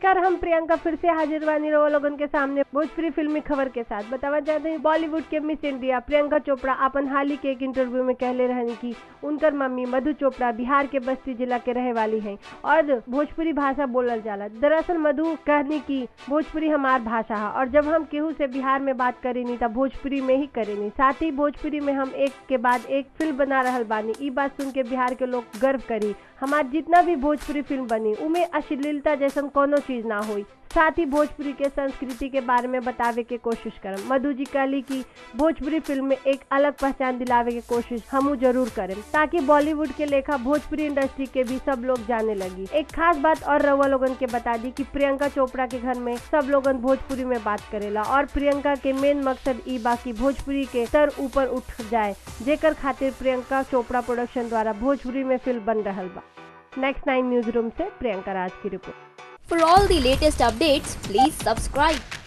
नमस्कार हम प्रियंका फिर से हाजिर बानी रहो लोगन के सामने भोजपुरी फिल्मी खबर के साथ बतावा चाहते हैं बॉलीवुड के मिस इंडिया प्रियंका चोपड़ा अपन हाल ही के एक इंटरव्यू में कहले रहनी कि उनकर मम्मी मधु चोपड़ा बिहार के बस्ती जिला के रहे वाली हैं और भोजपुरी भाषा बोलल जाला दरअसल मधु कहनी की भोजपुरी हमार भाषा है और जब हम केहू से बिहार में बात करेनी तब भोजपुरी में ही करेनी साथ ही भोजपुरी में हम एक के बाद एक फिल्म बना रहल बानी ई बात सुन के बिहार के लोग गर्व करी हमार जितना भी भोजपुरी फिल्म बनी उमे अश्लीलता जैसन कोनो चीज ना हुई साथ ही भोजपुरी के संस्कृति के बारे में बतावे के कोशिश करम मधु जी कहली कि भोजपुरी फिल्म में एक अलग पहचान दिलावे के कोशिश हमू जरूर करें ताकि बॉलीवुड के लेखा भोजपुरी इंडस्ट्री के भी सब लोग जाने लगी एक खास बात और रउआ लोगन के बता दी कि प्रियंका चोपड़ा के घर में सब लोगन भोजपुरी में बात करेला और प्रियंका के मेन मकसद ई बा कि भोजपुरी के स्तर ऊपर उठ जाए जेकर खातिर प्रियंका चोपड़ा प्रोडक्शन द्वारा भोजपुरी में फिल्म बन रहल बा नेक्स्ट नाइन न्यूज रूम से प्रियंका राज की report For all the latest updates, please subscribe